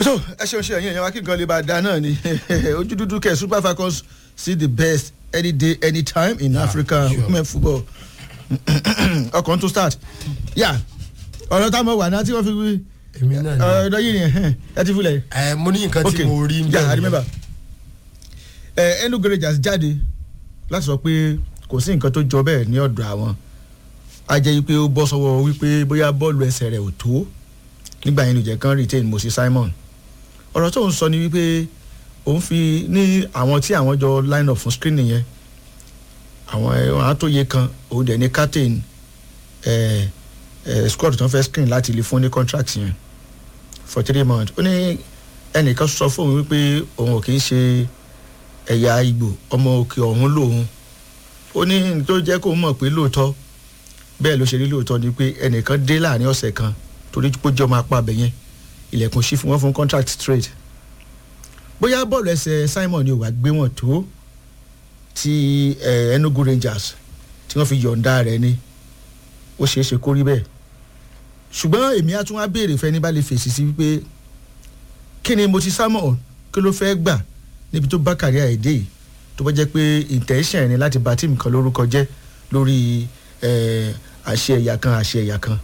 so ẹ ṣeun ṣe ẹyin ẹ̀yàn wa kí nǹkan lè bá a da náà ni ojú dúdú kẹ super falcons see the best any day anytime in africa sure. women football ọkàn tó start yà ọ̀rọ̀ táwọn wà náà tí wọ́n fi wí èmi náà ni ọ̀rọ̀ yìí nìyẹn ẹ ti fúlẹ̀ ẹ mo ní nǹkan tí mo rí ń yeah, I bẹ̀rẹ̀ remember. ẹ Enugu Rangers jáde láti sọ pé kò sí nǹkan tó jọ bẹ́ẹ̀ ní ọ̀dọ̀ àwọn a jẹ́ pé ó bọ́ sọ́wọ́ wípé bóyá bọ́ọ̀lù ẹsẹ̀ rẹ̀ ò tó nígbà yẹn nìjẹ́ kan retain Moses Simon ọ̀rọ̀ tó ń sọ ni wípé òun fi ní àwọn tí àwọn jọ line up fún screening yẹn àwọn àwọn àtòyè kan òun dẹ̀ ní captain ẹ̀ ẹ̀ squad tó ń fẹ́ screen láti lè fún ní contract yẹn for three months ó ní ẹnìkan sọ fún òun wípé òun ò kì í ṣe ẹ̀yà Ìgbò ọmọ òkè ọ̀hún lòun ó ní ní tó jẹ́ kó mọ̀ pé lóòótọ́ bẹ́ẹ̀ ló ṣe rí lóòótọ́ ni pé ẹnìkan dé láàrin ọ̀sẹ̀ kan torí pé ó jẹ́ ọmọ apá abẹ yẹn ilẹ̀kùn sí fún wọn fún contract trade bóyá bọ́ọ̀lù ẹsẹ̀ Simon ni ò wá gbé wọn tó ti eh, Enugu Rangers tí wọ́n fi yọ̀ǹda rẹ̀ ni ó ṣeé ṣe kó rí bẹ́ẹ̀ ṣùgbọ́n èmi á tún wá béèrè fẹ́ni bá lè fèsì sí wípé kí ni mo ti Simon kí ló fẹ́ gbà níbi tó bá kàrí àìdè yìí tó bá jẹ́ pé intention ẹ̀ ni láti bà tíìmù kan lórúkọ jẹ́ lórí eh, àṣẹ ẹ̀yà kan àṣẹ ẹ̀yà kan.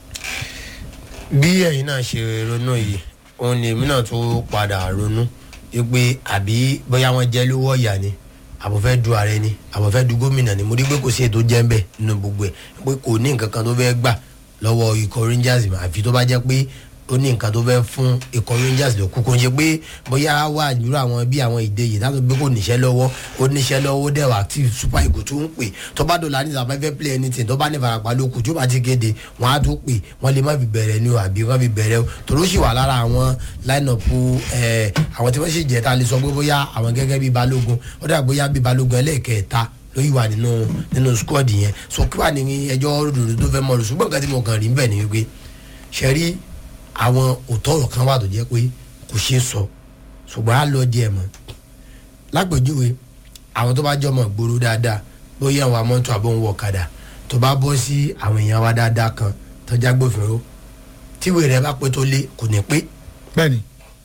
bí ẹ̀yin náà ṣe ronú yìí òun ni èmi náà tún padà ronú wípé àbí bóyá wọ́n jẹ́ lówó ọ̀yà ni àbò fẹ́ du ààrẹ ni àbò fẹ́ du gómìnà ni mo rí pé kò sí ètò jẹ́ ń bẹ̀ nínú gbogbo ẹ̀ pé kò ní nǹkan kan tó fẹ́ gbà lọ́wọ́ ikọ̀ Rangers mà àfi tó bá jẹ́ pé ó ní nǹkan tó fẹ́ fún ikọ̀ Rangers ló kú kó ń ṣe pé bóyá wà nírú àwọn bí àwọn ìdè yìí láti gbé kò níṣẹ́ lọ́wọ́ ó níṣẹ́ lọ́wọ́ ó dẹ̀ wà active super eagle tó ń pè tó bá dọ̀là ní ìsàpá fẹ́ play anything tó bá ní ìfarapa ló kù tó bá ti kéde wọ́n á tó pè wọ́n lè má fi bẹ̀rẹ̀ ni o àbí wọ́n fi bẹ̀rẹ̀ o tòró sì wà lára àwọn line up ẹ̀ àwọn tí wọ́n sì jẹ́ ta lè sọ pé bóyá àwọn gẹ́gẹ́ bí balógun ó dà bóyá bí balógun ẹlẹ́ẹ̀kẹta ló yìí wà nínú nínú squad yẹn so kí wà ní ẹjọ́ ròdòdó tó fẹ́ mọ̀ lò ṣùgbọ́n nǹkan tí mo kàn rí bẹ́ẹ̀ ni wípé ṣe rí àwọn òótọ́ ọ̀rọ̀ kan wà tó jẹ́ pé kò ṣeé sọ ṣùgbọ́n á lọ díẹ̀ mọ́ lápèjúwe àwọn tó bá jọ mọ̀ gbòòrò dáadáa bóyá àwọn amọ́tò àbọ̀ ń wọ ọ̀kadà tó bá bọ́ sí àwọn èèyàn wa dáadáa kan tó jágbófinró tíwèé rẹ bá pé tó lé kò ní pé bẹ́ẹ̀ni.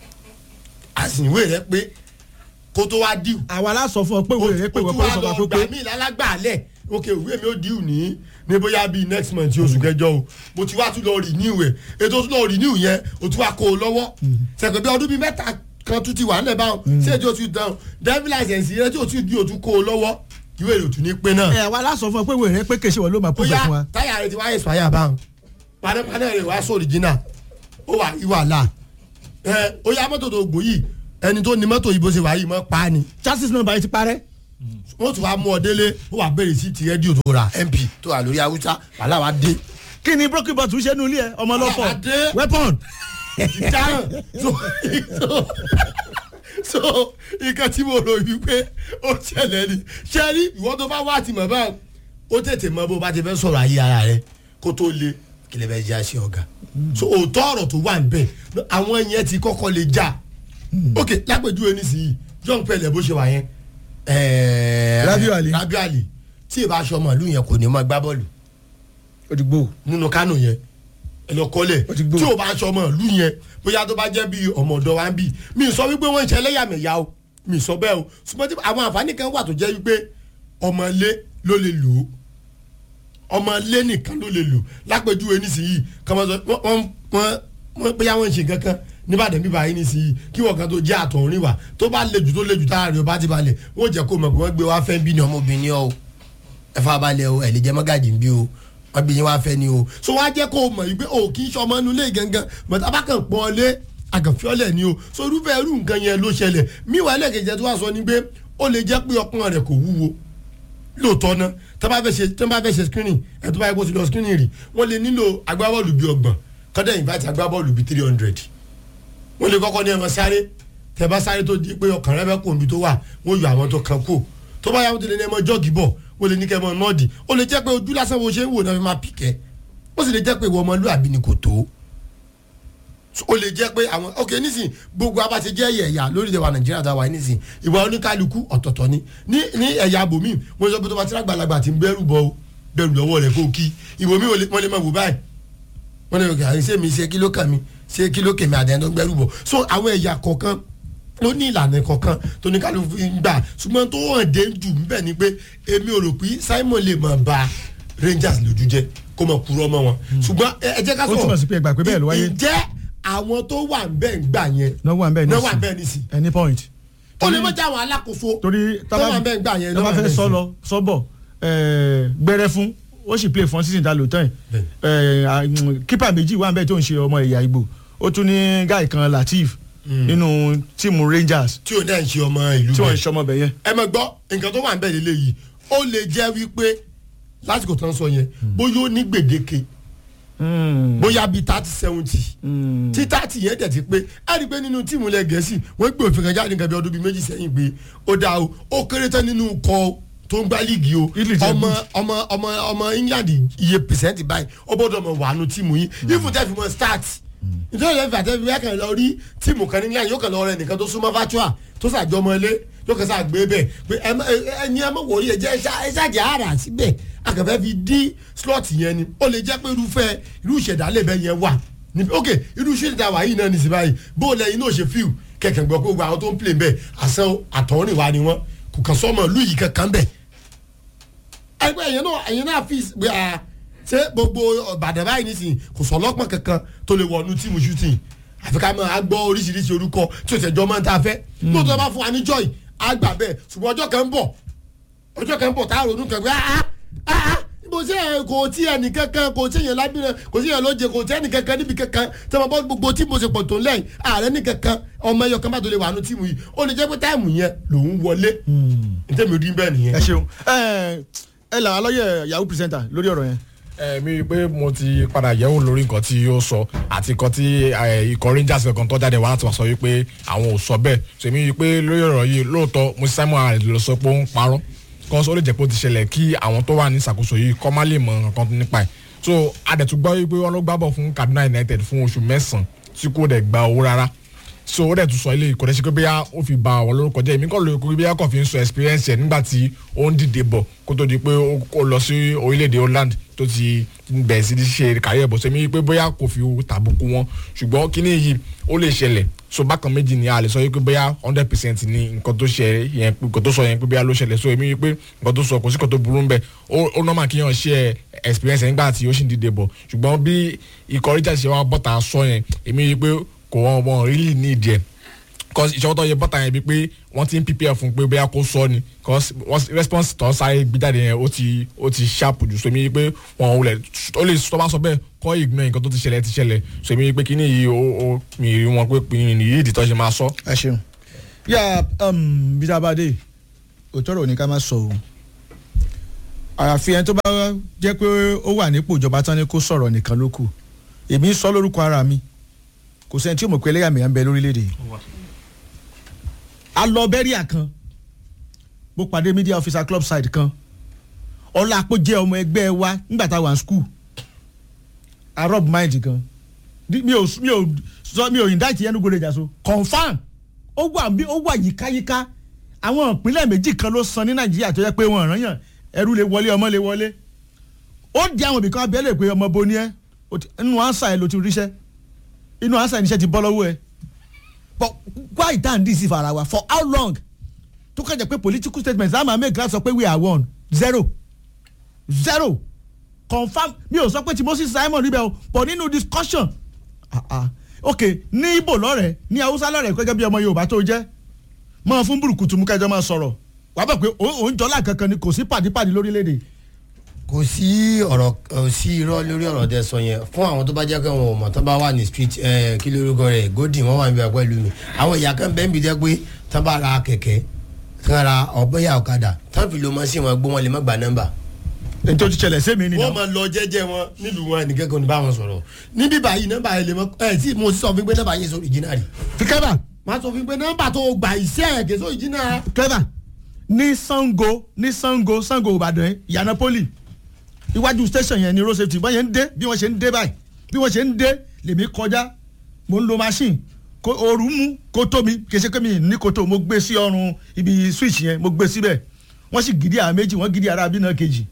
àsìnwé rẹ pé kó tó wá díù àwa la sọ fún ọ pé wèrè rẹ pé wọ́n pé sọ fún ọ pé gbà mí lálágbàálẹ̀ ok ìwé mi ò díù ní ní bóyá bíi next month oṣù kẹjọ o mo ti wá tún lọ renew ẹ̀ ètò tún lọ renew yẹn o tún wá kó o lọ́wọ́ sẹ̀kẹ̀ bí ọdún bíi mẹ́ta kan tún ti wà nílẹ̀ báwọn ṣé ètò tún dán driving license yẹn tí o tún di o tún kó o lọ́wọ́ ìwé rẹ̀ ò tún ní pé náà. ẹ àwa la sọ fún ọ pé wèrè rẹ pé kèsì wọn ló máa ó kú bẹ fún wa. yá táyà rẹ ti wáyé expire báwọn panápaná rẹ wá sọ original ó wà ìwà là ẹ ó yá mọ́tò tó gùn yìí ẹni tó ní mọ́tò yìí bó ṣe wà yìí mọ́ pa á ni chassis number yìí ti parẹ́. wọ́n tún wá mú ọ délé ó wà bẹ̀rẹ̀ sí ti rédíò tó ra mp tó wà lórí haúsá wàhálà wa dé kí ni broken bottle ṣe nu ilé ẹ ọmọ lọ́fọ̀ Àdé. weapon. ìdáhùn so so so nǹkan tí mo rò wípé ó ṣẹlẹ̀ ni ṣe rí ìwọ́n tó bá wá àtìmọ̀ báyìí ó tètè mọ bó bá ti fẹ́ sọ̀rọ̀ ayé ara rẹ kó tó le kí lè fẹ́ jẹ́ àṣẹ ọ̀gá so òótọ́ ọ̀rọ̀ tó wà níbẹ̀ àwọn yẹn ti kọ́kọ́ lè já ok lápèjúwe nísìnyí john pẹ̀lẹ́ bó ṣe wà yẹn ẹ̀ẹ́ Rabiu Ali. Rabiu Ali tí ì bá aṣọ ọmọ ìlú yẹn kò ní mọ gbá bọ́ọ̀lù òdìgbò. nínú kánò yẹn ẹlọkọlẹ Ó ti gbó. tí o bá ń sọmọ ìlú yẹn bóyá tó bá jẹ́ bí ọmọ ọ̀dọ́ wa ń bì mí sọ wípé wọ́n ń ṣe ẹlẹ́yàmẹ̀yà o mí sọ bẹ́ẹ̀ o ṣùgbọ́n tí àwọn àǹfààní kan wà tó jẹ́ wípé ọmọlé ló lè lò ó ọmọlé nìkan ló lè lò lápèjúwe nísìnyí kọ́mọ sọ wọ́n wọ́n wọ́n bóyá wọ́n ń ṣe kankan níbàdàn bíbá yín nísìnyí kí wọ́n kan tó jẹ́ àtọ̀rìn wà tó bá le jù tó le jù tára rẹ̀ ó bá ti balẹ̀ wọ́n jẹ́ kó mọ̀ pé wọ́n gbé wá fẹ́ bí ni ọmọbìnrin ọ ẹ fa balẹ̀ o ẹ̀ lè jẹ́ mọ́gàjì ń bí o wọ́n bí yín wá fẹ́ ni o so wọ́n á jẹ́ kó o mọ̀ wípé o kì í ṣọmọ inú ilé gangan bàtà bá kàn pọ́n lé àgànfiọ́lẹ̀ ni o so irúfẹ́ irú nǹkan yẹn ló ṣẹlẹ̀ míwàá ẹlẹ́kẹ̀jẹ̀ tó wá sọ ni pé ó lè jẹ́ pé ọkùnrin rẹ̀ kò wúwo lóòótọ́ ná tó bá fẹ́ ṣe tó bá fẹ́ ṣe screening ẹ̀ tó bá yẹ kó ti lọ screening rí wọ́n lè nílò agbábọ́ọ̀lù bíi ọgbọ̀n kọ́dẹ̀ invite agbábọ́ọ̀lù bíi three hundred wọ́n lè kọ́kọ́ ní ẹ̀ máa sáré tẹ́ bá sáré tó di pé ọkàn rẹ fẹ́ kó omi tó wà wọ́n yọ àwọn tó kan kú tó bá yà wọ́n ti lè ní ẹ̀ máa jọ́ọ̀gì bọ̀ wọ́n lè ní kẹ́ ẹ̀ máa nọ́ọ̀dì ó lè jẹ́ pé ojú lásán wo ṣe ń wò náà fi máa pìkẹ́ ó sì lè jẹ́ pé ìwọ ọmọlúwàbí ni kò tó ó lè jẹ́ pé àwọn ok nísìn gbogbo abá ti jẹ́ ẹ̀yà lórí ìdẹ̀wà nàìjíríà táwa yìí nísìn ìwà oníkálukú ọ̀tọ̀ọ̀tọ̀ ni ní ní ẹ̀yà abòmí wọ́n sọ pé tó bá ti rágbàlagbà ti ń bẹ́rù bọ́ o bẹ́rù lọ́wọ́ rẹ̀ kó kí ìwò mi wọ́n lè máa wò báyìí wọ́n lè kí àyìn sẹ́mi iṣẹ́ kí ló kàn mí ṣé kí ló kèmí àdéhùn tó gbẹ́rù bọ̀ so àwọn ẹ̀yà kọ̀ọ̀kan ló ní ìlànà kọ̀ọ̀kan tó ní kálukú ń gbà ṣùgbọ́n tó hàn dé jù níbẹ̀ ni pé èmi ò rò pé Simon lè máa ba Rangers lójú jẹ́ kó máa kúrò ọmọ wọn ṣùgbọ́n ẹ ẹ jẹ́ ká Ó túmọ̀ sí pé ẹ gbà pé bẹ́ẹ̀ ló wáyé. ǹjẹ́ àwọn tó wà ń bẹ́ẹ̀ ń gbà yẹn náà wà bẹ́ẹ̀ náà wà nísìn bẹ́ẹ̀ nísìn any point. ó lè mọ̀ jẹ́ àwọn alákòóso torí tó wà ń bẹ́ẹ̀ ń gbà yẹn náà tábà wà fẹ́ bẹ́ẹ̀ sọ nísìn. lọ sọ́bọ̀ gbẹrẹ fún ó sì play fún season ta lò tán yìí kípà méjì wà bẹ́ẹ̀ tó ń ṣe ọmọ ẹ̀yà Ìgbò ó tún ní guy kan Latif nínú tíìmù Rangers tí ò náà ń ṣe ọmọ ìlú tí wọ́n ń bẹ́ẹ̀ ṣọmọ bẹ̀ yẹn. ẹ mọ̀ gbọ́ nǹkan tó wà ń bẹ̀ lélẹ̀ yìí ó lè jẹ́ wípé lásìkò tó ń sọ yẹn bóyá ó ní gbèdéke bóyá bíi thirty seventy tí thirty yẹn dẹ̀ ti pé á rí i pé nínú tíìmù ilẹ̀ gẹ̀ẹ́sì wọ́n gbé òfin kan jáde nǹkan bí ọdún bíi méjì sẹ́yìn pé ó dáa o ó kéré tán nínú kọ tó ń gbá líìgì o Italy jẹ́ ọmọ good. ọmọ ọmọ ọmọ England iye pẹ̀sẹ̀ntì báyìí ó gbọ́dọ̀ mọ̀ wà nù tíìmù yín ifun tẹ́ fi mọ̀ start nítorí ẹ̀ fàtẹ́ fi wákàn lọ rí tíìmù kan ní England yóò kàn lọ rẹ nìkan tó súnmọ́ fatua tó sàjọmọ ilé yóò kàn sá gbé bẹ́ẹ̀ pé ẹ má- ẹ- ẹni ẹ mọ̀ wòrí ẹ jẹ́ ẹ ṣàjẹ́ àrà síbẹ̀ akẹ́fẹ́ fi dí slot yẹn ni ó lè jẹ́ pé irúfẹ́ irú ìṣẹ̀dálẹ̀ bẹ́ẹ̀ yẹn wà níbi ok irú ìṣẹ̀dá wà yìí náà nìsí báyìí bó o lẹ́yìn náà ṣe fíw kẹ̀kẹ́ gbọ́ pé gbogbo àwọn tó ń play bẹ́ẹ̀ àṣẹ àtọ̀rìn wa ni wọ́n kò kàn sọ́mọ ìlú yìí kankan bẹ́ẹ̀ ẹgbẹ́ ẹ̀yẹn náà ẹ̀yẹn náà fi gbé a ṣé gbogbo Ìbàdàn báyìí nísìnyí kò sọ ọlọ́pàá kankan tó lè wọnú tíìmù shooting àfi ká máa gbọ́ oríṣiríṣi orúkọ tí o tẹ̀jọ́ máa ń ta fẹ́ lóòótọ́ bá fún wa ní joy á gbà bẹ́ẹ̀ ṣùgbọ́n ọjọ́ kan ń bọ̀ ọjọ́ kan ń bọ̀ tá a ronú kan pé ah ah ah bó ṣe ẹ kò tí ẹnì kankan kò tí yẹn lábìrẹ kò tí yẹn lóje kò tí ẹnì kankan níbi kankan tí wọn bọ gbogbo tí mo ṣe pọ̀ tó lẹ́yìn ààrẹ ní kankan ọmọ ẹyọ kan bá tó lè wà nù tíìmù yìí ó lè jẹ́ pé táìmù yẹn lòún wọlé ntẹ́mi rí bẹ́ẹ̀ nìyẹn. ẹ ṣeun ẹ ẹ là á lọ́yẹ̀ yahoo presenter lórí ọ̀rọ̀ yẹn. ẹ mi rí i pé mo ti padà yẹ̀wò lórí nǹkan tí ó sọ àti nǹkan tí ẹ, ikọ̀ Rangers kankan tó jáde wá láti wá sọ wípé àwọn ò sọ bẹ́ẹ̀ so èmi rí i pé lórí ọ̀rọ̀ yìí lóòótọ́ mo ti Simon Arẹ̀ lọ sọ pé ó ń parọ́ kọ́ ó lè jẹ́ pé ó ti ṣẹlẹ̀ kí àwọn tó wà ní ìṣàkóso yìí kọ́ má lè mọ nǹkan nípa ẹ̀ so adẹ̀tú gbọ́ wípé wọ́n ló gbábọ̀ fún Kaduna United fún oṣù mẹ́sàn-án tí kò dẹ̀ gba owó rárá so ó dẹ̀ tún sọ ilé ìkọ́dẹ́ sí pé bóyá ó fi ba àwọn lórúkọ jẹ́ èmi kọ́ lórí kúrú bóyá kò fi ń sọ experience ẹ̀ nígbà tí ó ń dìde bọ̀ kó tó di pé ó ó lọ sí orílẹ̀-èdè Holland tó ti bẹ̀rẹ̀ sí ní ṣe kárí ẹ̀bọ̀ sẹ́mi pé bóyá kò fi tàbùkù wọn ṣùgbọ́n kíní yìí ó lè ṣẹlẹ̀ so bákan méjì ni a lè sọ yìí pé bóyá hundred percent ni nǹkan tó ṣe yẹn nǹkan tó sọ yẹn pé bóyá ló ṣẹlẹ̀ so èmi yìí pé nǹkan tó sọ kò sí nǹkan tó burú ńbẹ̀ ó ó normal kí yàn ṣe experience ẹ̀ nígbà tí ó sì ń dìde bọ̀ ṣùgbọ́n bí ikọ̀ Richard ṣe wá bọ́ta sọ yẹn èmi yìí pé kò wọ́n wọ́n really need ẹ̀ cause ìṣọwọ́ tó yẹ bọ́tà yẹn bíi pé wọ́n ti ń prepare fún pé bóyá kó sọ ni cause wọ́n response tó sáré gbíjáde yẹn ó ti ó ti sharp jù so èmi pé wọ́n ò lẹ̀ ó lè tó bá sọ bẹ́ẹ̀ kọ́ ignore nǹkan tó ti ṣẹlẹ̀ ti ṣẹlẹ̀ so èmi pé kíní yìí ó ó mi rí wọn pé pinnu nìyí ìdí tó ṣe máa sọ. ẹ ṣeun yà bíi abade òtọ́rọ̀ ní ká má sọ o àyàfi ẹni tó bá jẹ́ pé ó wà nípò ìjọba tán ni kó sọ̀rọ̀ nìkan ló kù èmi ń sọ lórúkọ ara mi kò sẹ́ni tí ó mọ̀ pé ẹlẹ́yàmẹ̀yà ń bẹ lórílẹ̀‐èdè yìí a lọ bẹ́ríà kan mo pàdé media officer club side kan ọlá àpò jẹ́ ọmọ ẹgbẹ́ wa nígbà tá a wà ní school arab mind kan Di- mi ò mi ò sọ mi ò indict Enugu Rangers o confam ó wà bí ó wà yíkáyíká àwọn ìpínlẹ̀ méjì kan ló san ní nàìjíríà tó yẹ pé wọn ràn yàn ẹrú lè wọlé ọmọ lè wọlé ó di àwọn ibìkan abẹ́lẹ̀ pé ọmọ bo ni ẹ o ti- inú ansa ẹ ló ti ríṣẹ́ inú ansa ẹ níṣẹ́ ti bọ́ lọ́wọ́ ẹ but why dan this if ara wa for how long tó kàn jẹ́ pé political statements láàmú àmì ìgbà sọ pé we are one zero zero confam mi ò sọ pé ti Moses Simon rí bẹ́ẹ̀ o but nínú discussion ah ah ok ní Ìgbò lọ́rẹ̀ẹ́ ní Haúsá lọ́rẹ̀ẹ́ gẹ́gẹ́ bí ọmọ Yorùbá tó jẹ́ máa fún burúkutu mú kẹjọ máa sọ̀rọ̀ wàá bẹ̀ pé òun jọlá kankan ni kò sí pàdípàdí lórílẹ̀‐èdè kò sí ọ̀rọ̀ kò sí irọ́ lórí ọ̀rọ̀ tẹ́ sọ yẹn fún àwọn tó bá jẹ́ pé wọn ò mọ̀ tó bá wà ní street ẹ̀ kí lórúkọ rẹ̀ gòdì wọ́n wà níbi pẹ̀lú mi àwọn ìyá kan bẹ́ẹ̀ ń bi jẹ́ pé tó bá ra kẹ̀kẹ́ tó ra ọ̀bẹ́yà ọ̀kadà tó fi lo mọ́sí wọn gbó wọn lè má gba nọ́mbà. èyí tó ti ṣẹlẹ̀ sí mi nìyẹn. wọ́n máa lọ jẹ́jẹ́ wọn nílùú wọn ẹnì kẹ́kọ̀ọ́ ní bá wọn sọ̀rọ̀ níbí báyìí nọ́mbà yẹn lè mọ ẹ̀ tí mo sọ fún pé nọ́mbà yẹn sọ original rí. fi kẹ́bà máa sọ fún pé nọ́mbà tó gbà iṣẹ́ ẹ̀ kì í sọ original. kẹ́bà ní Sango ní Sango Sango Ìbàdàn yẹn ìyànà poli iwájú station yẹn ni road safety wọ́n yẹn ń dé bí wọ́n ṣe ń dé báyìí bí wọ́n ṣe ń dé lèmi kọjá mo ń lo machine kó ooru mú kó tó mi kì í ṣe pé mi ní kòtò mo gbé sí ọrùn ibi switch yẹn mo gbé síbẹ̀ wọ́n sì gidi àrà méjì wọ́n gidi àrà abínà kejì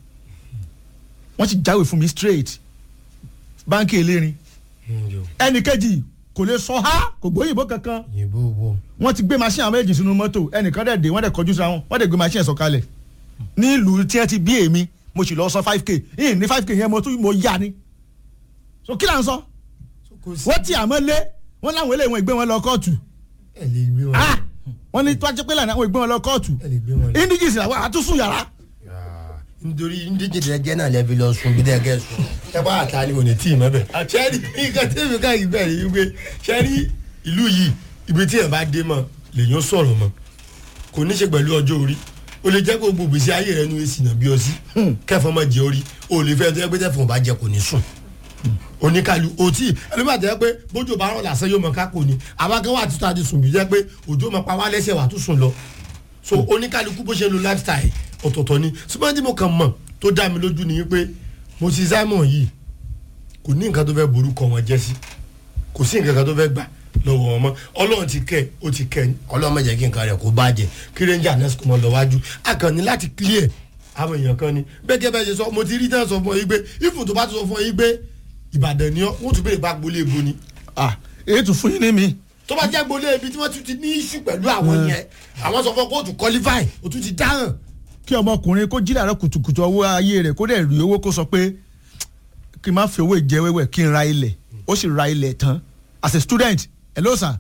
wọ́n sì jáwé fún mi straight báńkì elérin ẹnì kejì kò lè sọ ha kò gbóyìnbó kankan yìnbó wo. wọ́n ti gbé machine àwọn méjì sínú mọ́tò ẹnìkan dẹ̀ dé wọ́n dẹ̀ kọjú síra wọn wọ́n dẹ̀ gbé machine sọ kalẹ̀ ní ìlú tí wọ́n ti bí èmi mo sì lọ sọ five k yìí ní five k yẹn mo tún mo yá ni so kí là ń sọ kò sí wọ́n ti àmọ́ lé wọ́n láwọn eléyìí wọn ìgbé wọn lọ kóòtù ẹ lè gbé wọn. ah wọ́n ní tọ́jú pé lànà àwọn ìgbé wọn lọ kóòtù ẹ lè gbé wọn. lọ. indigis làwọn àtúnṣù yàrá nítorí ndíje tẹ jẹ́ náà lẹ́bi lọ sùn bí tẹ kẹ́ sùn. ẹ bá àtà ni òní tí ì mọ́ bẹ̀. sẹ́ni nǹkan tẹ́mi ká yìí bẹ̀rẹ̀ yìí pé sẹ́ni ìlú yìí ibi tí ẹ̀ bá dé mọ́ lèyàn sọ̀rọ̀ mọ́ kò ní ṣe pẹ̀lú ọjọ́ orí o lè jẹ́ kó gbogbo ìgbésí ayé rẹ nu èsì náà bí ọ sí kẹfọn mọ jẹ orí o lè fẹ́ tó yẹ pé tẹ̀fọ̀n bá jẹ kò ní sùn oníkàlù òtí ẹlòmíà tẹ́ pé bójú bá rán làásán yóò mọ kákò ní àbákẹ́ wà títà ti sùn bí jẹ́ pé òjò mọ pa wá lẹ́sẹ̀ wà tún sùn lọ so oníkàlùkù bó ṣe ń lo lifestyle ọ̀tọ̀ọ̀tọ̀ ni ṣùgbọ́n tí mo kàn mọ̀ tó dá mi lójú ni pé mo ti Simon yìí kò ní nǹkan tó fẹ́ borúkọ wọn jẹ́ sí kò sí nǹkan kan tó fẹ́ gbà lọ́wọ́ wọn mọ́ ọlọ́run ti kẹ́ ẹ̀ ó ti kẹ́ ẹ̀ ọlọ́run má jẹ́ kí nǹkan rẹ̀ kó bàjẹ́ kí ranger nurse kò mọ̀ lọ wájú akànnì láti clear àwọn èèyàn kan ni bẹ́ẹ̀ kẹ́ bẹ́ẹ̀ ṣe sọ mo ti rí tán sọ fún ọ yìí pé ifun tó bá tó sọ fún ọ yìí pé Ìbàdàn ni ọ wọ́n tún béèrè bá gbolé ebo ni ah èyí tún fún yín ní mi tó bá jẹ́ gbolé ibi tí wọ́n tún ti ní issue pẹ̀lú àwọn yẹn àwọn sọ fún ọ kó o tún qualify o tún ti dáhùn kí ọmọkùnrin kó jí làárọ̀ kùtùkùtù ọwọ́ ayé rẹ̀ kó dẹ̀ rí owó kó sọ pé kí n má fi owó ìjẹ wẹ́wẹ́ kí n ra ilẹ̀ ó sì ra ilẹ̀ tán as a student hello sir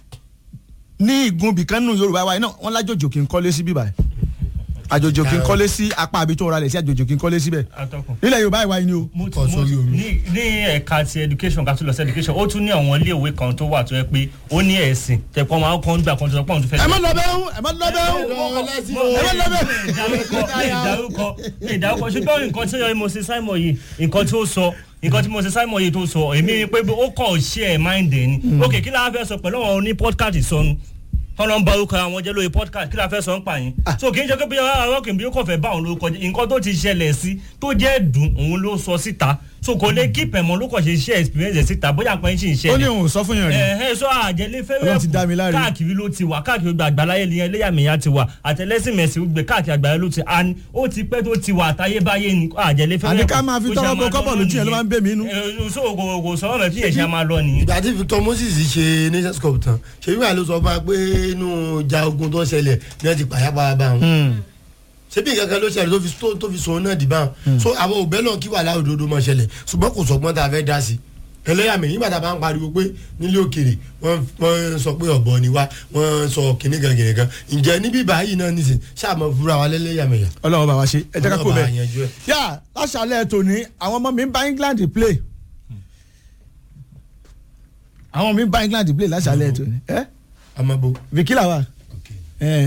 ní igun bìkan nù Yorùbá wa náà wọ́n lájòjò kí n kọ́lé sí bíbá ẹ̀ àjòjò kí n kọ́lé sí apá àbí tó ra lẹ̀ sí àjòjò kí n kọ́lé síbẹ̀ atọ́kùn. nílẹ̀ Yorùbá ìwà yìí ni o. mo ti Kọ mo sórí omi. ní ní ẹ̀ka ti education ká tó lọ sí education ó tún ní àwọn iléèwé kan tó wà tó yẹ pé ó ní ẹ̀sìn tẹ̀pọ̀ máa ń kọ́ ń gbà kan tó sọ pé òun tó fẹ́. ẹ má lọ bẹ́ẹ̀ ẹ má lọ bẹ́ẹ̀ ẹ má lọ bẹ́ẹ̀. ìdárúkọ ìdárúkọ ṣùgbọ́n nǹkan tí mo ṣe Simon yìí nǹkan tí ó sọ nǹkan tí mo ṣe Simon yìí tó sọ èmi ni pé ó kàn ṣe ẹ̀ mind ẹ̀ ni ok kí la fẹ́ sọ pẹ̀lú àwọn oní podcast sọnù kọ́nà ń bá orúkọ àwọn jẹ́ lórí podcast kí la fẹ́ sọ ń pa yín so kì í ṣe pé bí àwọn kì í kò fẹ́ bá òun lórúkọ jẹ́ nǹkan tó ti ṣẹlẹ̀ sí tó jẹ́ dùn òun ló sọ síta so kò lè keep ẹ̀mọ́ ló kàn ṣe share experience ẹ̀ síta bóyá pé ń ṣì ń ṣẹlẹ̀ ó ní òun ò sọ fún yàn rí ẹ̀hẹ́ sọ àjẹlé Ọlọ́run ti dá mi láre. fẹ́rẹ́ káàkiri ló ti wà káàkiri gbogbo àgbáláyé ni ẹlẹ́yàmẹ̀yà ti wà àtẹlẹ́sìnmẹ̀sì gbogbo káàkiri àgbáyé ló ti a ní ó ti pẹ́ tó ti wà àtayébáyé ni àjẹlé fẹ́rẹ́ Àní ká máa fi tọ́wọ́ bọ kọ́bọ̀ lójú yẹn ló máa ń bẹ̀ mí inú. so kò kò sọ̀rọ̀ mẹ́ tí yẹn ṣe máa lọ nìyí. ìgbà tí Victor Moses ṣe nations cup tán ṣèyí wà ló sọ fún wa pé inú ìjà ogun tó ṣẹlẹ̀ ní wọ́n ti pàyà pa bá wọn ṣebí nǹkan kan ló ṣẹlẹ̀ tó fi tó- tó fi sòun náà dì báwọn so àwọn òbẹ́ náà kí wàhálà òdodo máa ṣẹlẹ̀ ṣùgbọ́n kò sọgbọ́n tá a fẹ́ dá sí ẹlẹ́yàmẹ̀ nígbà tá a bá ń pariwo pé nílé òkèrè wọ́n wọ́n sọ pé ọ̀bọ ni wá wọ́n sọ kìnnì kan kìnnì kan ǹjẹ́ níbí báyìí náà nìsín ṣáàmọ̀ fúra wa lẹ́lẹ́yàmẹ̀yà Ọlọ́run bá wa ṣe ẹ jẹ́ ká kó Ọlọ́run bá bẹ́ẹ̀. yanjú ẹ̀. yà láṣàlẹ̀ tòní àwọn ọmọ mi ń bá England play àwọn mi ń bá England play láṣàlẹ̀ tòní ẹ amabo Vicky làwà ẹ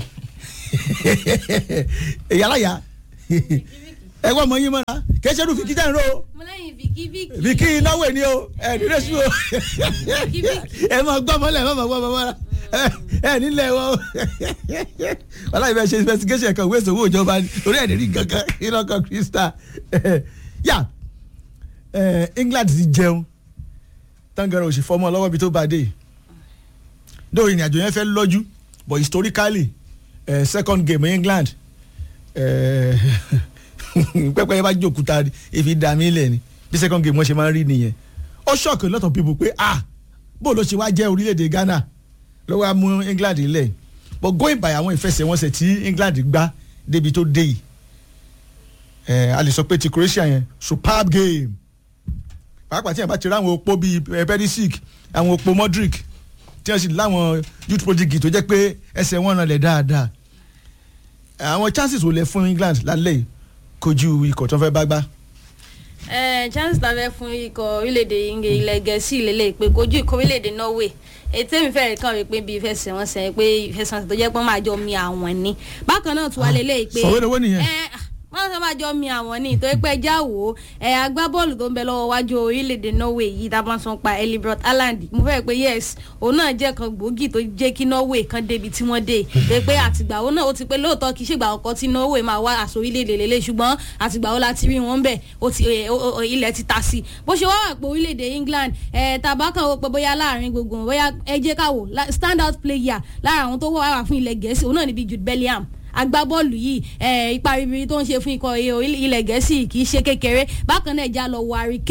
ìyálàyà ẹ wọ́n mọ yín mọ́ra kẹ́sẹ́ ló Vicky tẹ̀ ń ro mo lẹ́yìn Vicky Vicky. Vicky náwó ni o ẹ nílé sùn o ẹ máa gbọ́ mọ́lẹ̀ ẹ máa gbọ́ mọ́lẹ̀ ẹ nílẹ̀ wọ́n wàhálà ìbẹ̀ ṣe investigation kan wíṣọ owó ìjọba ni orí ẹ̀ nírí gangan iná kan crystal yà England ti jẹun tangara òsì fọmọ lọ́wọ́ bí tó bá dé dóò ìrìn àjò yẹn fẹ́ lọ́jú but historically uh, second game England eh, pẹ́pẹ́ yẹn bá jókòó ni èfi dá mi lẹ̀ ni bí second game wọ́n ṣe máa ń rí nìyẹn ó shock a lot of people pé ah bó ló ṣe wá jẹ́ orílẹ̀-èdè Ghana ló wá mú England lẹ̀ but going by àwọn ìfẹsẹ̀wọnsẹ̀ tí England gbá débi tó dé yìí eh, a lè sọ pé ti Croatia yẹn superb game pàápàá tí yẹn bá ti rí àwọn opó bíi eh, Perisic àwọn opó Modric tí wọ́n sì láwọn youth prodigy tó jẹ́ pé ẹsẹ̀ wọn rànlẹ̀ dáadáa àwọn chances wò lẹ fún England lálẹ́ yìí kojú ikọ̀ tó fẹ́ bá gbá. ẹ chance ta fẹ́ fún ikọ̀ orílẹ̀-èdè Ing- ilẹ̀ gẹ̀ẹ́sì lélẹ̀ pé kojú ikọ̀ orílẹ̀-èdè Norway ètò èmi fẹ́rẹ̀ kàn wí pé bí ìfẹsẹ̀wọnsẹ̀ pé ìfẹsẹ̀wọnsẹ̀ tó jẹ́ pé wọ́n máa jọ mi àwọn ni bákan náà tún wá lélẹ̀ pé sọ̀wédowó nìyẹn. ẹ wọ́n sọ máa jọ mi àwọn ní ìtọ́ pé ẹja wò ó ẹ agbábọ́ọ̀lù tó ń bẹ lọ́wọ́ wájú orílẹ̀-èdè Norway yìí tá a bá ń sọ pa Elibrot Haaland mo fẹ́ pé yes òun náà jẹ́ kan gbòógì tó jẹ́ kí Norway kan débi tí wọ́n dé pé pé àtìgbà wo náà ó ti pé lóòótọ́ kì í ṣègbà ọkọ tí Norway máa wá àṣọ orílẹ̀-èdè lélẹ̀ ṣùgbọ́n àtìgbà wo la ti rí wọn bẹ̀ ó ti ẹ, ó- ó- ilẹ̀ ti ta sí i bó ṣe wá wà pé orílẹ̀-èdè England ẹ̀ tàbá kan wo pé bóyá láàrin gbogbo wọn, bóyá ẹ jẹ́ ká wò la- stand out player lára àwọn tó wà wà fún ilẹ̀ Gẹ̀ẹ́sì òun náà níbi Jude Bellingham agbábọ́ọ̀lù yìí ẹ̀ ipa ribiri tó ń ṣe fún ikọ̀ ilẹ̀ gẹ̀ẹ́sì kì í ṣe kékeré bákan náà ẹja lọ wọ Harry Kane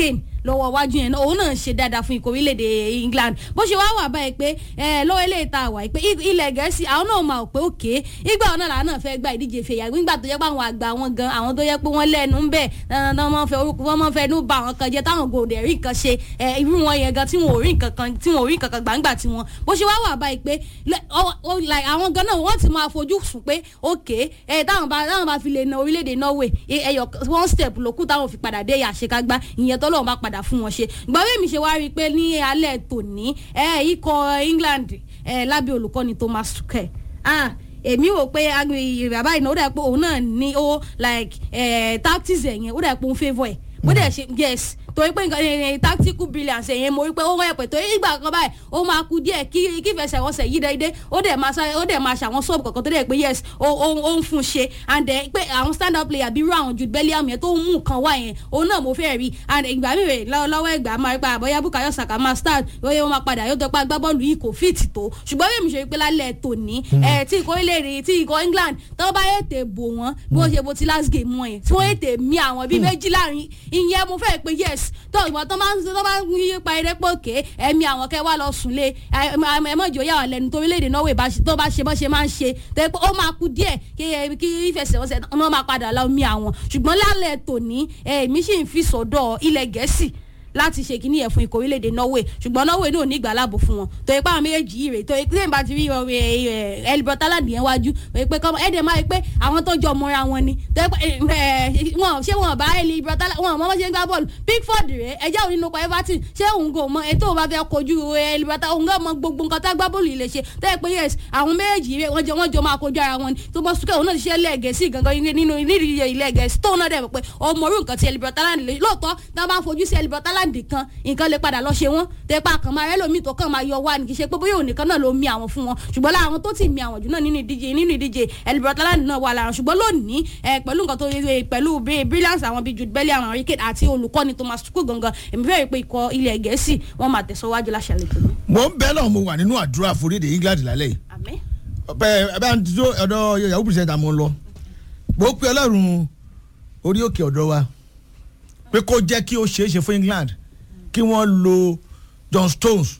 lọ́wọ́ iwájú yẹn náà òun náà ń ṣe dáadáa fún ikọ̀ orílẹ̀-èdè England bó ṣe wá wà báyìí pé ẹ lọ́wọ́ ilé ìta wà pé i- ilẹ̀ gẹ̀ẹ́sì àwọn náà máa pé òkè ìgbà wọn náà làwọn náà fẹ́ gba ìdíje fèyà nígbà tó yẹ pé àwọn àgbà wọn gan àwọn tó yẹ pé wọ́n lẹ́nu ń bẹ̀ dandan wọ́n fẹ́ orúkọ wọ́n máa fẹ́ nú ba àwọn kan jẹ́ táwọn gòdè rí nǹkan ṣe ẹ irú wọn yẹn gan tí wọn ò rí nǹkan kan tí wọn ò rí nǹkan kan gbàǹgbà tí wọn bó ṣe wá wà báyìí pé lẹ- ọ- ọ- like àwọn gan náà wọ́n ti máa fojú sùn pé òkè ẹ táwọn bá táwọn bá fi lè na orílẹ̀-èdè Norway ẹ- ẹyọ one step ló kù táwọn fi padà dé àṣekágbá ìyẹn tó lóun bá padà fún wọn ṣe ìgbà wẹ́ẹ̀ mi ṣe wá rí i pé ní alẹ́ tòní ẹ ikọ̀ England ẹ lábẹ́ olùkọ́ni Thomas Tuchel ah èmi wò pé agbègbè bàbá ìnáwó dà pé òun náà ní ó like ẹ tactics ẹ̀ yẹn ó dà pé òun favour ẹ̀ bó dẹ̀ ṣe yes torí pé nǹkan ẹ̀ tactical brilliance ẹ̀ yẹn mo rí pé ó wọ́n ẹ̀pẹ̀ torí ìgbà kan báyìí ó máa ku díẹ̀ kí kí ìfẹsẹ̀wọnsẹ̀ yí déédé ó dẹ̀ máa sáré ó dẹ̀ máa ṣàwọn sọ́ọ̀bù kankan tó dẹ̀ pé yes ó ó ó ń fún un ṣe and then pé àwọn stand up player bíi irú àwọn Jude Bellingham yẹn tó ń mú nǹkan wá yẹn òun náà mo fẹ́ rí and ìgbà mi rè lọ́- lọ́wọ́ ìgbà máa rí pa àbọ̀yá Bukayo Saka máa start lóye wọn máa padà yóò tọpá agbábọ́ọ̀lù yìí kò fíìtì tó ṣùgbọ́n bí èmi ṣe rí pé lálẹ́ tòní ẹ̀ tí ìkọ́ ilé tí ìkọ́ England tó bá ètè bò wọ́n bí wọ́n ṣe bó ti last game wọn yẹn tí wọ́n ètè mí àwọn bíi méjì láàrin ìyẹn mo fẹ́ pé yes tó ìgbà tó máa ń tó máa ń yí pa eré pé òkè ẹ̀mí àwọn kẹ́ wá lọ sùn lé ẹ mọ̀ ìjọ yà wà lẹ́nu tó orílẹ̀-èdè Norway bá ṣe- tó bá ṣe bọ́ ṣe máa ń ṣe tó yẹ pé ó máa kú díẹ̀ kí ẹ- kí ìfẹsẹ̀wọnsẹ̀ náà máa padà lọ mí àwọn ṣùgbọ́n lálẹ́ tòní èmi sì ń fi sọ́dọ̀ ilẹ̀ Gẹ̀ẹ́sì láti ṣe kíní ẹ̀ fún ikọ̀ orílẹ̀-èdè Norway ṣùgbọ́n Norway náà ní ìgbàlábò fún wọn tó yẹ pé àwọn méjèèjì yìí rè tó yẹ pé bá ti rí Elibert Haaland yẹn wájú tó yẹ pé kọ́mọ ẹ̀dẹ̀ máa yẹ pé àwọn tó jọ mọ́ra wọn ni tó yẹ pé ẹ, ẹ, wọn ṣé wọn bá Elibert Haaland wọn mọ́ bá ṣe ń gbá bọ́ọ̀lù Pickford rè ẹjẹ́ òun nínú ọkọ̀ Everton ṣé òun kò mọ ètò òun bá fẹ́ kojú Elibert Haaland òun kò mọ gbogbo nǹkan tá a gbá bọ́ọ̀lù yìí lè ṣe tó yẹ pé yes àwọn méjèèjì rè wọ́n jọ wọ́n jọ máa kojú ara wọn ni tó bọ́ sùkẹ́ òun náà ti ṣe lẹ́ẹ̀gẹ̀ẹ́sì gangan nínú nídìí ilẹ̀ gẹ̀ẹ́sì tóun náà dẹ̀ mọ̀ pé ọmọ orú nǹkan ti Elibert Haaland lè lóòótọ́ tá a bá ń fojú sí Elibert Haaland kan nǹkan lè padà lọ ṣe wọ́n tẹ́pá kan máa rẹ́ lómi tó kàn máa yọ wá ní kì í ṣe pé bóyá òun nìkan náà ló mi àwọn fún wọn ṣùgbọ́n láwọn tó ti mi àwọn jù náà nínú ìdíje nínú ìdíje Elibert Haaland náà wà lára ṣùgbọ́n lónìí ẹ, pẹ̀lú nǹkan tó yẹ pẹ̀lú bí- brilliance àwọn bíi Jude Bellingham àwọn Harry Kane àti olùkọ́ni Thomas Tuchel gangan èmi fẹ́ rí i pé ikọ̀ ilẹ̀ Gẹ̀ẹ́sì wọ́n máa tẹ̀síwájú láṣàlẹ̀ tó ní. mo ń bẹ́ náà mo wà nínú àdúrà foríde England lálẹ́ yìí àmín bẹ́ẹ̀ ẹ bá ń tó ọ̀dọ̀ yahoo presenter mo ń lọ mo pe ọlọ́run orí òkè ọ̀dọ̀ wa pé kó jẹ́ kí ó ṣeé ṣe fún England kí wọ́n lo John Stones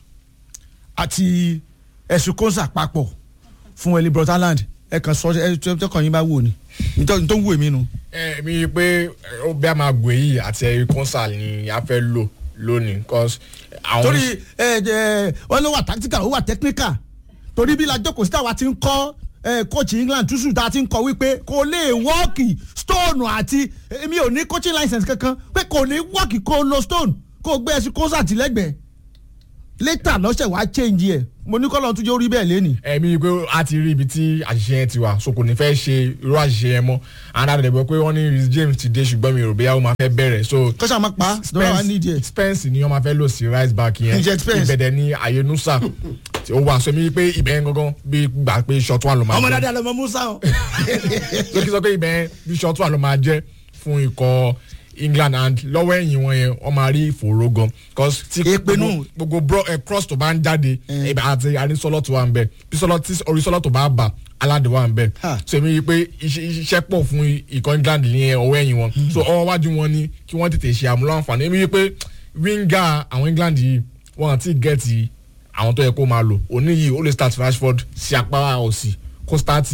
àti ẹ̀sùn kọ́nsà papọ̀ fún Elibert Haaland ẹ kàn sọ ẹ tọkàn yín bá wò ni nítorí tó ń wò mí nu. ẹ mi pé ó bí a máa gbé yìí àti ẹ̀rí kọ́nsà ni a fẹ́ lò lónìí cause àwọn. torí ẹ ẹ wọn ló wà tactical ó wà technical torí bí lajọ kò sí táwa ti ń kọ́ ẹ coach England túṣù tá a ti ń kọ́ wípé kò lè wọ́ọ̀kì stone àti èmi ò ní coaching license kankan pé kò ní wọ́ọ̀kì kó lo stone kó gbé ẹsìn kó sàtìlẹ́gbẹ̀ẹ́ later lọ́sẹ̀ wàá change ẹ̀ mo ní kọ́lọ́ tún jẹ́ orí bẹ́ẹ̀ lẹ́nìí. ẹ̀mí pé a ti rí ibi tí àṣìṣe yẹn ti wà so kò ní fẹ́ ṣe irú àṣìṣe yẹn mọ́ and a dẹ̀ gbọ́ pé wọ́n ní Reece James ti dé ṣùgbọ́n mi ò rò bóyá ó máa fẹ́ bẹ̀rẹ̀ so kọ́sà máa pa dọ́là wa nídìí ẹ̀. Spence ni wọ́n máa fẹ́ lò sí right back yẹn Jet Spence. ìbẹ̀dẹ̀ ní àyè nusa tí ó wà so mi pé ibẹ̀ yẹn gangan bí gbà pé short one ló máa ọmọ jẹ́ dáadáa lọmọ musa o. ló kí sọ pé ibẹ̀ yẹn bí short one ló máa jẹ́ fún ikọ̀ England and lọ́wọ́ ẹ̀yìn wọn yẹn wọ́n máa rí ìfòòró gan cause tí Èpè nù. gbogbo- gbogbo bro eh, cross tó bá ń jáde ibẹ̀ àti àrísọ́lọ́ tó wà ń bẹ̀ bí sọ́lọ́ tí orísọ́lọ́ tó bá bà aládé wà ń bẹ̀ Ha. so èmi rí i pé iṣẹ́ iṣẹ́ pọ̀ fún ikọ̀ England ní ọwọ́ ẹ̀yìn wọn so ọwọ́ wájú wọn ni kí wọ́n tètè ṣe àmúlò àǹfààní èmi rí i pé winger àwọn England yìí wọ́n àti gẹ̀ẹ́tì àwọn tó yẹ kó máa lò òní yìí ó lè start Rashford sí apá òsì kó start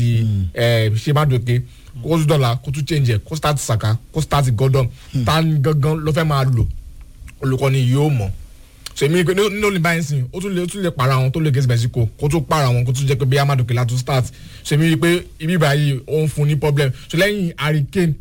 ṣe má dòkè kó tún dọ̀là kó tún change ẹ̀ kó start Saka kó start Gordon ta ni gangan ló fẹ́ máa lò olùkọ́ni yóò mọ̀ so èmi pé nínú olè báyìí sìn ó tún lè ó tún lè para wọn tó lè gẹ̀ẹ́sì Mexico kó tún para wọn kó tún jẹ́ pé bí Amadu Kela tún start so èmi rí i pé ibi báyìí ó ń fún ní problem so lẹ́yìn Harry Kane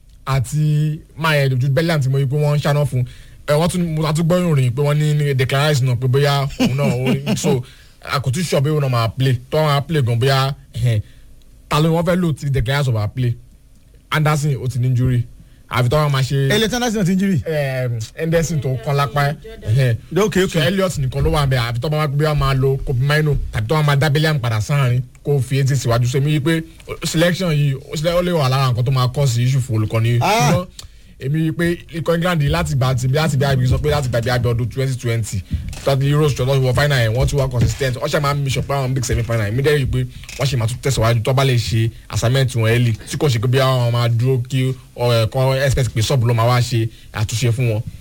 àti maye Jude Bellingham tí mo rí i pé wọ́n ń ṣáná fún ẹ wọ́n tún mo tún gbọ́ ìròyìn pé wọ́n ní ní declaration náà pé bóyá òun náà ó so àkótú sọ pé òun náà máa play tó wọn máa play gan bóyá ẹhẹn, ta ló wọ́n fẹ́ lò tí declaration máa play Anderson ó ti ní injury àfi tó wọn máa ṣe ẹlẹ́tí anderson ti ń jírí. um, Henderson tó kán lápá ẹ̀ ok so ok Elliot nìkan ló wà bẹ́ẹ̀ àfi tó bá wá gbé wa máa lo Kobe Mino tàbí tó wá máa dá Bellingham padà sáàrin kó fi etí síwájú so èmi yí pé selection yìí ó sílẹ̀ ó lè wà lára nǹkan tó máa kọ́ sí issue fún olùkọ́ni Ah. ṣùgbọ́n èmi yí pé ikọ̀ England yìí láti gbà tí láti bí àgbẹ̀ sọ pé láti gbà bí àgbẹ̀ ọdún twenty twenty tọ́tí Euros tó lọ́wọ́ final yẹn wọ́n tún wá consistent wọ́n ṣe máa ń mission pé àwọn big semi final yẹn mi dẹ́rì pé wọ́n ṣe máa tún tẹ̀síwájú tó bá lè ṣe assignment wọn early tí kò ṣe pé bí àwọn máa dúró kí ẹ̀kọ́ expect pé sọ́ọ̀bù ló máa wá ṣe àtúnṣe fún wọn.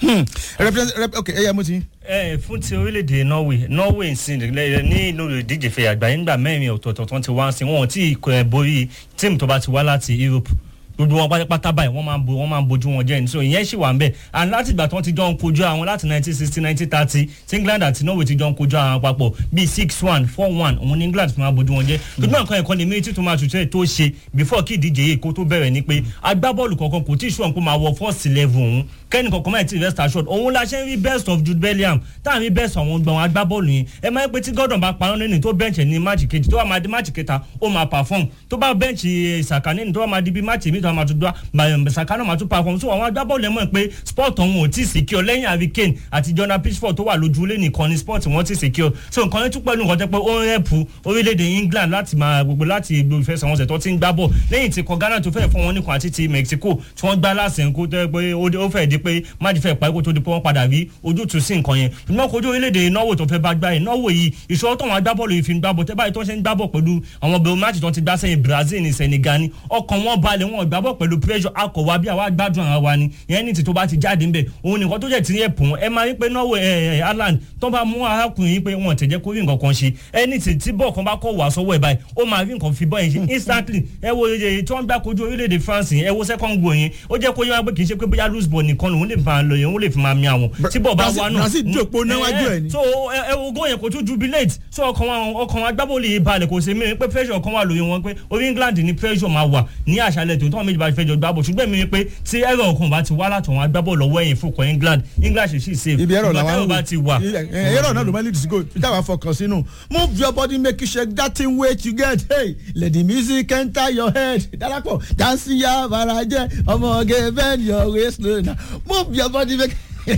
Hmm. Represent- rep- ok ẹyà mo ti. ẹ fún ti orílẹ̀-èdè norway norway ń sin lẹ- ní inú ìdíje fẹ̀ àgbáyé nígbà mẹ́rin ọ̀tọ̀ọ̀tọ̀ tó ti wá sí wọn ò tí ì kọ ẹ̀ borí tíìmù tó bá ti wá láti europe gbogbo wọn pátápátá báyìí wọn máa ń bo wọn máa ń bojú wọn jẹ ní so ìyẹn sì wà ń bẹ and láti ìgbà tí wọn ti jọ ń kojú àwọn láti nineteen sixty nineteen thirty tí england àti norway ti jọ ń kojú àwọn papọ̀ bíi six one four one òun ní england fi máa bojú wọn jẹ gbogbo nǹkan ẹ̀kọ́ ni méjì tó máa tùtù tó ṣe before kí ìdíje yìí kó tó bẹ̀rẹ̀ ni pé agbábọ́ọ̀lù kankan kò tí ì ṣùwọ̀n kó máa wọ first level òun kẹ́ni kankan máa ti rest assured òun la ṣe ń rí best of jude bellingham tá à ń rí best àwọn gbọ̀n agbábọ́ọ̀lù yẹn ẹ máa ń pẹ́ tí gordon bá parọ́ nínú tó bẹ́ǹchì ní máàcì kejì tó wà máa di máàcì kẹta ó máa perform tó bá bẹ́ǹchì saka nínú tó wà máa di bí máàcì mi tó wà máa tún dá saka náà máa tún perform so àwọn agbábọ́ọ̀lù ẹ̀ mọ̀ pé sport ọ̀hún ò tí ì secure lẹ́yìn harry kane àti jordan pitchford tó wà lójúlé nìkan ni sport wọn ti secure so nǹkan yẹn tún pẹ̀lú nǹkan tẹ́ pé ó ń rẹ́pù orílẹ̀-èdè england láti máa gbogbo láti gbogbo ìfẹsẹ̀wọnsẹ̀ tó ti ń gbá bọ̀ lẹ́yìn tí kọ ghana tó fẹ́ fún wọn nìkan àti ti mexico tí wọ́n gbá lásìkò tó yẹ pé ó fẹ́ di pé máàdì fẹ́ parí kó tó di pé wọ́n padà rí ojútùú sí nǹkan yẹn ṣùgbọ́n kojú orílẹ̀-èdè norway tó fẹ́ bá gbá yẹn norway yìí ìṣòro tó wọn agbábọ́ọ̀lù yìí fi ń gbábọ̀ tẹ́ báyìí tó ṣe ń gbábọ̀ pẹ̀lú àwọn bẹ̀rù máàcì tó ti gbá sẹ́yìn brazil ní senegal ni ọkàn wọn balẹ̀ wọn gbábọ̀ pẹ̀lú pressure akọ̀wá bí àwa gbádùn ara wa ni ìyẹn ní ti tó bá ti jáde ńbẹ̀ òun nìkan tó jẹ́ ti yẹ pọ̀ ẹ máa rí pé norway ẹ ẹ ireland tó bá mú arákùnrin yìí pé wọn tẹ̀jẹ́ kó rí nǹkan kan ṣe ẹni tí tí bọ́ọ̀ kan bá kọ̀ wá sọ́wọ́ ẹ̀ báyìí ó máa rí nǹkan fi bọ́ yẹn ṣe instantly ẹ wo iye tí wọ́n gbá kojú orílẹ̀-èdè france yẹn ẹ wo second goal yẹn ó jẹ́ kó yẹ wá pé kì í ṣe pé bóyá loose ball nìkan lòun lè fi máa lọ yẹn òun lè fi máa mi àwọn tí bọ́ọ̀ bá wá náà Brazil jòpó níwájú ẹ̀ ni. so ẹ wo góò yẹn kò tún jubilate so ọkàn wọn ọkàn wọn agbábọ́ọ̀lù yìí balẹ̀ kò sí mìíràn pé pressure kan wà lórí wọn pé orí england ní pressure máa wà ní àṣálẹ̀ tó tọ́ méjì bá fẹ́ jọ gbábọ̀ ṣùgbọ́n mi pé tí ẹ̀rọ ọkàn bá ti wá látọ̀ wọn agbábọ́ọ̀lù ọwọ́ ẹ̀yìn fúnkọ̀ england england ṣe sì save ibi ẹ̀rọ Ṣùgbọ́n làwọn tẹ́rọ bá ti wà ẹ̀rọ náà ló máa lead to go ìjà wà fọkàn sínú move your body make you shake that thing wey you get hey let the music enter your head darapọ̀ dansi ya barajẹ ọmọge bend your waist slow na move your body make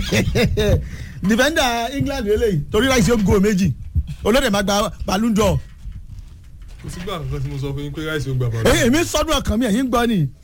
defender england lélẹ́yìí torí láìsí ó go méjì olóde máa gba balloon d'or kò sígbà nǹkan tí mo sọ fún yín pé ráìsì ó gbà bàbá èyí èmi sọdún ọkàn mi ẹ̀yìn gbọ́ ni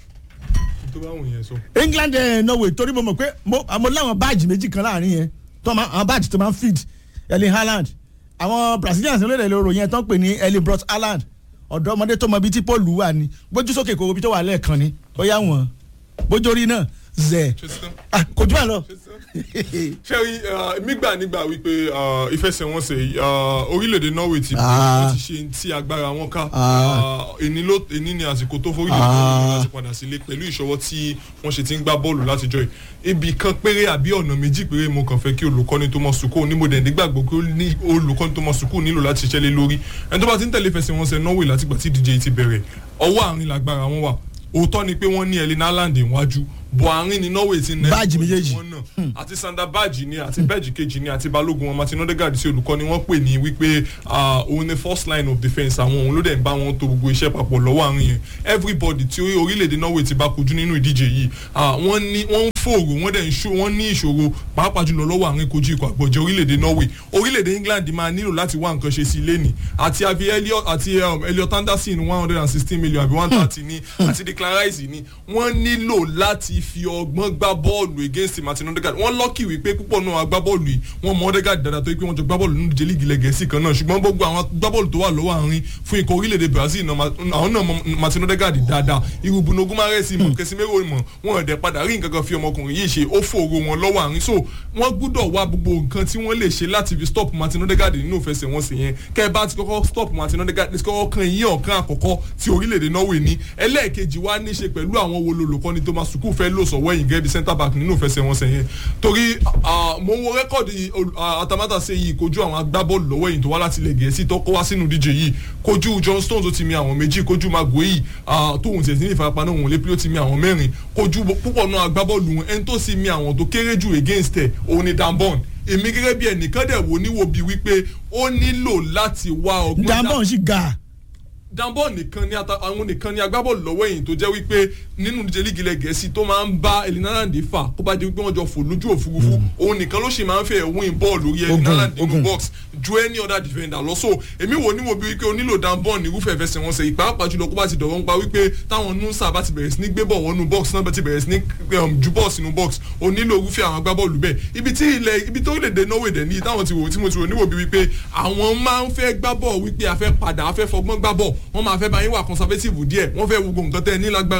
tó bá wù yẹn sọ. england ẹ̀ norway torí mo mọ̀ pé mo mo láwọn báàjì méjì kan láàrin yẹn tó máa àwọn báàjì tó máa ń feed erling haaland àwọn brazilians lóde lóru yẹn tó ń pè ní erling brot haaland ọ̀dọ́mọdé tó mọ ibi tí paul wà ní gbójú sókè kò ibi tó wà lẹ́ẹ̀kan ni ó yá wọn bójú orí náà zẹ̀ ṣé tán ah kò jù bá lọ. ṣé tán. ṣé rí mi gbà nígbà wípé ah, ìfẹsẹ̀wọnsẹ̀ ah, orílẹ̀-èdè norway ti Ah. wọ́n ti ṣe ti agbára wọn ká Ah. èní ló èní ni àsìkò tó forílẹ̀-èdè Ah. norway láti padà sílé pẹ̀lú ìṣọwọ́ tí wọ́n ṣe ti ń gbá bọ́ọ̀lù látijọ́ yìí ibi kan péré àbí ọ̀nà méjì péré mo kàn fẹ́ kí olùkọ́ni tó mọ sùkúù ní mo dẹ̀ nígbàgbọ́ pé ó ní olùkọ́ni tó mọ sùkúù nílò láti ṣiṣẹ́ lé lórí ẹni tó bá ti ń tẹ̀lé ìfẹsẹ̀wọnsẹ̀ norway látìgbà tí ìdíje yìí ti bẹ̀rẹ̀ ọwọ́ àárín lágbára wọn wà òótọ́ ni pé wọ́n ní ẹ̀lẹ́nà haaland níwájú bọ̀ àárín ni norway ti nẹ́ Báàjì méjèèjì. wọn náà àti sander báàjì ni àti bẹ́ẹ̀jì kejì ni àti balógun wọn martin odegaard sí olùkọ́ ni wọ́n pè ní wípé ah, òun ni first line of defence àwọn òun ló dẹ̀ ń bá wọn tó gbogbo iṣẹ́ papọ̀ lọ́wọ́ àárín yẹn everybody tí orí- orílẹ̀-èdè norway ti bá kojú nínú ìdíje yìí ah, wọ́n ní wọ́n ń fòrò wọ́n dẹ̀ ń ṣó wọ́n ní ìṣòro pàápàá jùlọ lọ́wọ́ àárín kojú ikọ̀ àgbọ̀jẹ̀ orílẹ̀-èdè norway orílẹ̀-èdè england máa nílò láti wá nǹkan ṣe sí ilé ni àti avi elliot àti um, elliot anderson one hundred and sixteen million àbí one thirty ní àti declan rice ní wọ́n nílò láti fi ọgbọ́n gbá bọ́ọ̀lù against martin odegaard wọ́n lọ́kì wípé púpọ̀ náà agbábọ́ọ̀lù yìí wọ́n mọ odegaard dáadáa tó yẹ pé wọ́n jọ gbá bọ́ọ̀lù nínú ìdíje lígì gẹ̀ẹ́sì kan náà ṣùgbọ́n gbogbo àwọn agbábọ́ọ̀lù tó wà lọ́wọ́ àárín fún ikọ̀ orílẹ̀-èdè brazil náà ma- àwọn náà mọ martin odegaard dáadáa irú bruno gumares mọ̀ kẹsìmẹ́rò mọ̀ wọn ẹ̀dẹ̀ padà rí nǹkan kan fi ọmọkùnrin yìí ṣe ó fòrò wọn lọ́wọ́ àárín so wọ́n gbúdọ̀ wá gbogbo nǹkan tí wọ́n lè ṣe láti fi stop martin odegaard nínú ìfẹsẹ̀wọnsẹ̀ yẹn kẹ́ ẹ bá ti kọ́kọ́ stop martin odegaard ti kọ́kọ́ kan yín ọ̀kan àkọ́kọ́ tí orílẹ̀-èdè norway ní ẹlẹ́ẹ̀kejì wá ní í ṣe pẹ̀lú àwọn wo lolùkọ́ni thomas sukuu fẹ́ lò sọ̀wọ́ ẹ̀yìn gẹ́gẹ́ bí centre back nínú ìfẹsẹ̀wọnsẹ̀ yẹn torí ah, mo wo rẹ́kọ̀dì ol- ah, atamátà ṣe yìí kojú àwọn agbábọ́ọ̀lù lọ́wọ́ ẹ̀yìn tó wá láti ilẹ̀ gẹ̀ẹ́sì tó kó wá sínú díje yìí kojú john stones ó ti mi àwọn méjì kojú magueyi tóun tiẹ̀ sí ní ìfarapa náà òun lé pé ó ti mi àwọn mẹ́rin kojú púpọ̀ náà agbábọ́ọ̀lù wọn ẹni tó sì mi àwọn tó kéré jù against ẹ̀ òun ni danbon èmi gẹ́gẹ́ bí ẹnìkan dẹ̀ wò níwò bíi wípé ó nílò láti wá ọgbọ́n dá- dambon sì ga danbọ nìkan ni ata àwọn nìkan ni agbábọ́ọ̀lù lọ́wọ́ ẹ̀yìn tó jẹ́ wípé nínú ìdíje lígi ilẹ̀ gẹ̀ẹ́sì tó máa ń bá elinalande fà kó bá di wípé wọ́n jọ fò lójú òfurufú òun nìkan ló sì máa ń fẹ́ win bọ́ọ̀lù orí elinalande nínú ogun. box ju any other defender lọ so èmi wò níwò bí wípé o nílò danbọ ní irúfẹ́ fẹsẹ̀ wọn sẹ́yìn pàápàá jùlọ kó bá ti dọ̀wọ́ ń pa wípé táwọn nusa bá ti bẹ̀rẹ̀ sí ní gbé bọ̀ wọnú box náà bá ti bẹ̀rẹ̀ sí ní um, ju bọ́ọ̀ sínú box o nílò irúfẹ́ àwọn agbábọ́ọ̀lù bẹ́ẹ̀ ibi tí ilẹ̀ ibi tó lè dé norway dẹ̀ ní táwọn ti wò tí mo ti wò níwò bí wípé àwọn máa ń fẹ́ gbá bọ́ọ̀ wípé a fẹ́ padà a fẹ́ fọgbọ́n gbá bọ́ọ̀ wọ́n máa fẹ́ bá yín wà conservative díẹ̀ wọ́n fẹ́ wo gbogbo nǹkan tẹ́ ẹ ní lágbára láti ṣe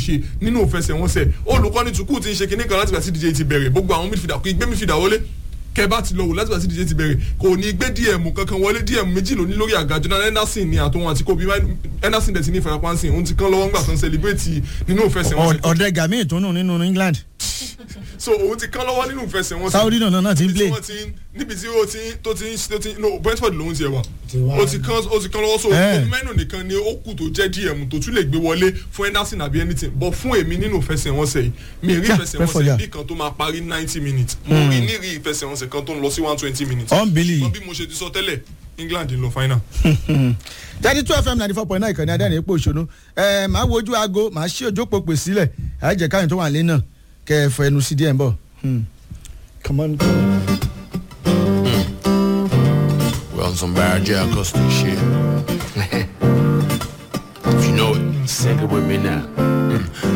ṣe nínú ìfẹsẹ̀wọnsẹ̀ olùkọ́ni tukú ti ń ṣe kinní kan láti gbà sí díje ti bẹ̀rẹ̀ gbogbo àwọn midfielder kò ì gbé midfielder wọlé kẹbà ti lọ wò láti gbà sí díje ti bẹ̀rẹ̀ kò ní gbé dm kankan wọlé dm méjì ló ní lórí àga jonathan henderson ni àtòun àti kobe henderson dẹ̀ ti ní ìfarapa ńsìn òun ti kán lọ́wọ́ ńgbà tó ń celebrate nínú ìfẹsẹ̀wọnsẹ̀ ọ̀dẹ́gà míì tó nù nínú england so òun ti kán lọ́wọ́ nínú ìfẹsẹ̀wọnsẹ̀ saudi náà náà ti ń níbi tí play wọ́n ti ń- níbi tí ó ti ń- tó ti ń tó ti ń- no brentford lòun ti ẹ̀ wà Ti wá. ó ti kán ó ti kán lọ́wọ́ so Eh. olùmẹ́nu nìkan ni ó kù tó jẹ́ dm tó tún lè gbé wọlé fún henderson àbí anything but fún èmi nínú ìfẹsẹ̀wọnsẹ̀ yìí mi rí Yeah, Brentford, ìfẹsẹ̀wọnsẹ̀ yeah. bí kan tó máa parí ninety minutes mo rí ní rí ìfẹsẹ̀wọnsẹ̀ kan tó ń lọ sí one twenty minutes unbelievable. wọ́n bí mo ṣe ti sọ tẹ́lẹ̀ england ń lọ final. thirty two fm ninety four point nine ìkànnì adẹ́rìn epo òṣòro ẹ máa wojú aago máa ṣí ojú òpó pè sílẹ̀ àìjẹ́ káyọ̀ tó wà lé náà kẹ́ ẹ fọ ẹnu sí díẹ̀ ń bọ̀. Hmm. come on. We're on some Barry J. Acosta shit. if you know it, sing it with me now.